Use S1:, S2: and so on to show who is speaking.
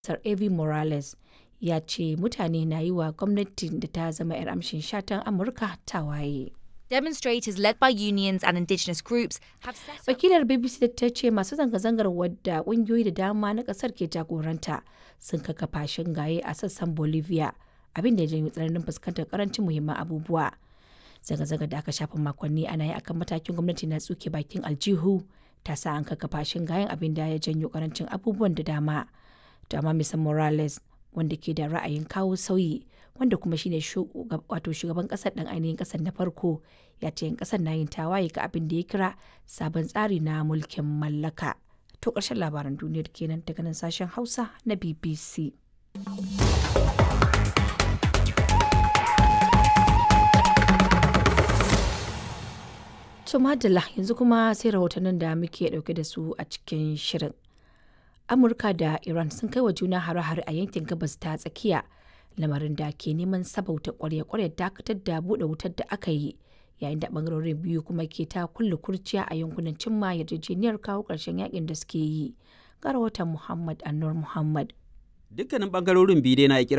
S1: Sir Evo Morales ya ce mutane na yi wa gwamnatin da ta zama 'yar amshin shatan Amurka tawaye.
S2: Demonstrators led by unions and indigenous groups have set up
S1: Wakilar BBC ta ce masu zanga-zangar wadda ƙungiyoyi da dama na ƙasar ke jagoranta sun kakkafa shingaye a sassan Bolivia abin da ya janyo tsananin fuskantar karancin muhimman abubuwa. Zanga-zangar da aka shafa makonni ana yi akan matakin gwamnati na tsuke bakin aljihu ta sa an kakkafa shingayen abin da ya janyo karancin abubuwan da dama. To amma Mr. Morales wanda ke da ra'ayin kawo sauyi wanda kuma shine wato shugaban kasar dan ainihin kasar na farko ya ce yan kasar na yin tawaye ga abin da ya kira sabon tsari na mulkin mallaka. To ƙarshen labaran duniyar kenan daga nan sashen Hausa na BBC. To madalla yanzu kuma sai rahotannin da muke dauke da su a cikin shirin. Amurka da Iran sun kai wa juna hare-hare a yankin gabas ta tsakiya lamarin da ke neman sabauta kwarya-kwarya dakatar da buɗe wutar da aka yi yayin da bangarorin biyu kuma ke ta kulle kurciya a yankunan cimma yarjejeniyar kawo ƙarshen yakin da suke yi. Ga rahoton Muhammad Anur Muhammad.
S3: Dukkanin bangarorin biyu dai na